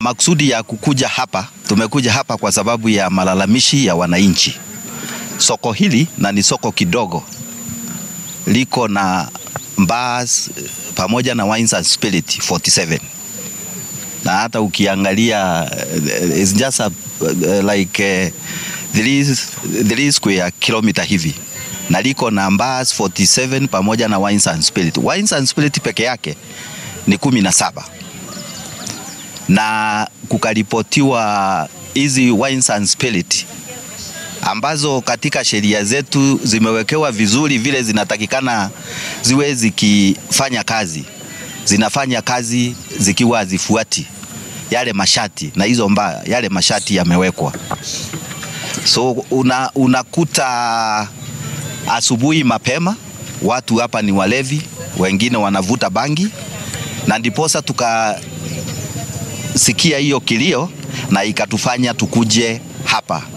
maksudi ya kukuja hapa, tumekuja hapa kwa sababu ya malalamishi ya wananchi. Soko hili na ni soko kidogo, liko na bars pamoja na wines and spirit 47 na hata ukiangalia uh, it's just a, uh, like uh, three, three square kilometer hivi na liko na bars 47 pamoja na wines and spirit. Wines and spirit peke yake ni kumi na saba na kukaripotiwa hizi wines and spirit ambazo katika sheria zetu zimewekewa vizuri vile zinatakikana ziwe zikifanya kazi, zinafanya kazi zikiwa hazifuati yale mashati, na hizo mbaya yale mashati yamewekwa. So una, unakuta asubuhi mapema watu hapa ni walevi, wengine wanavuta bangi, na ndiposa tukasikia hiyo kilio na ikatufanya tukuje hapa.